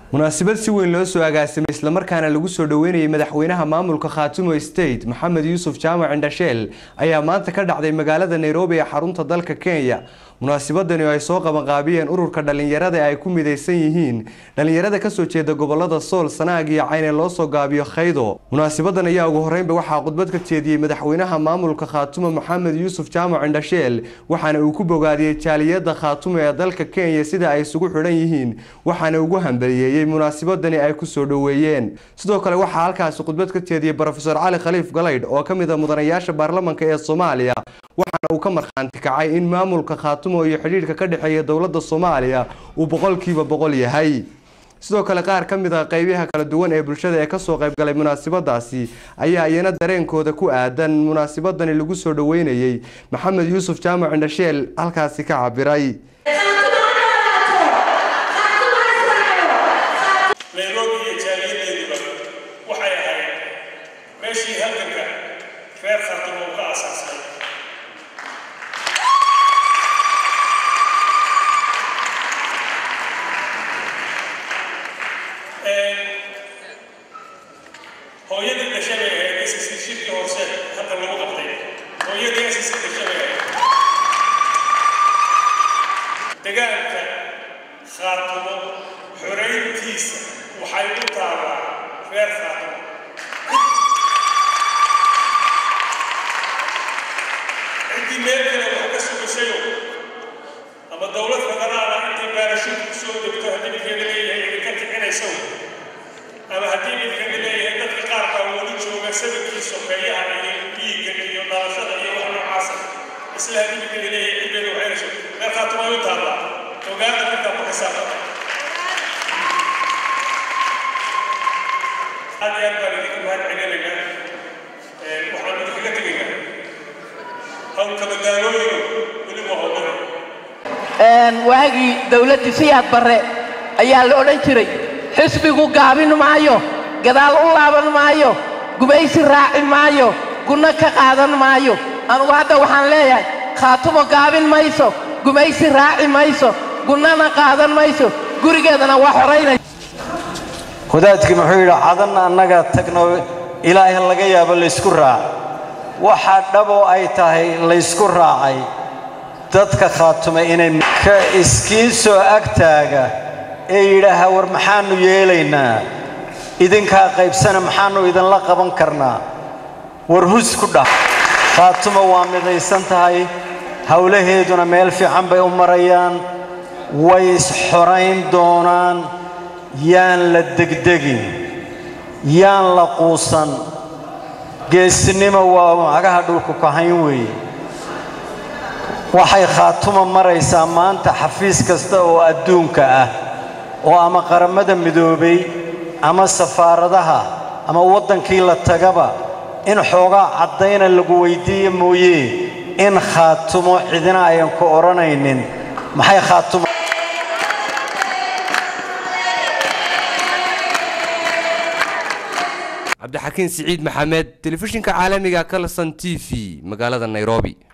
munaasabad si weyn loo soo agaasimay islamarkaana lagu soo dhaweynayay madaxweynaha maamulka khaatumo state maxamed yuusuf jaamac indhasheel ayaa maanta ka dhacday magaalada nairobi ee xarunta dalka kenya munaasabadani oo ay soo qabanqaabiyeen ururka dhalinyarada ay ku midaysan yihiin dhalinyarada kasoo jeeda gobolada sool sanaag iyo cayne loo soo gaabiyo khaydo munaasabadan ayaa ugu horeynba waxaa khudbad ka jeediyey madaxweynaha maamulka khaatumo maxamed yuusuf jaamac indhasheel waxaana uu ku bogaadiyey jaaliyada khaatumo ee dalka kenya sida ay isugu xidhan yihiin waxaana ugu hambaliyeeyey munaasabadani ay kusoo dhaweeyeen sidoo kale waxaa halkaasi khudbad ka jeediyey brofesor cali khaliif galaydh oo ka mid a mudanayaasha baarlamanka ee soomaaliya waxaana uu ka markhaanti kacay in maamulka khaatumo iyo xidhiidhka ka dhexeeya dowladda soomaaliya uu boqolkiiba boqol yahay sidoo kale qaar ka mid a qeybaha kala duwan ee bulshada ee kasoo qaybgalay munaasabadaasi ayaa iyana dareenkooda ku aadan munaasabadani lagu soo dhaweynayey maxamed yuusuf jaamac indhasheel halkaasi ka cabiray nairobi iyo jaaliyadeeduba waxay ahayd meeshii halganka reer khaatumo uu ka aasaasay hooyadii dhashay bay ahayd ssc shirkii hoose hadda lagu qabtay hooyadii ssc dhashay bay ahayd degaanka khaatumo xorayntiisa waxay u taallaa reer khaatumo ciddii meel kale wax ka sugasayo ama dowlad federaala intay baarashuud ku soo degto haddii midkeeda leeyahay idinka kicinayso ama haddii midkeeda leeyahay dadka qaar baa weli jooga sanadkii sokeeyaha iyo dhiigga iyo dhalashada iyo wax noocaasa isla haddii midkeeda leeyahay ciddeeda waxaynayso reer khaatumo ay u taallaa ogaada markaa ku xisaabtama aad iyo aad baan idinka mahad celinaynaa waxaan idinkaga tegaynaa hawlka magaalooyinu weliba howlada waagii dawladdii siyaad barre ayaa la odhan jiray xisbigu gaabin maayo gadaal u laaban maayo gumaysi raaci maayo gunno ka qaadan maayo anugu hadda waxaan leeyahay khaatumo gaabin mayso gumaysi raaci mayso gunnana qaadan mayso gurigeedana waa xoraynaysa wadaadkii muxuu yidhi cadanna annaga tagno ilaahay laga yaabo laysku raac waxaa dhaboo ay tahay laysku raacay dadka khaatuma inay ka iskiin soo agtaaga ee yidhaaha war maxaannu yeelaynaa idinkaa qaybsana maxaannu idinla qaban karnaa war hus ku dhah khaatuma waa midaysan tahay howlaheeduna meel fiican bay u marayaan way isxorayn doonaan yaan la degdegin yaan la quusan geesnimo waa magaha dhulku kahayn weeye waxay khaatuma maraysaa maanta xafiis kasta oo adduunka ah oo ama qarammada midoobay ama safaaradaha ama waddankii la tagaba in xoogaa caddayna lagu weyddiiya mooye in khaatumo cidina ayan ku odhanaynin maxay khaatumo cabdixakiin siciid maxamed telefishinka caalamiga kalson t v magaalada nairobi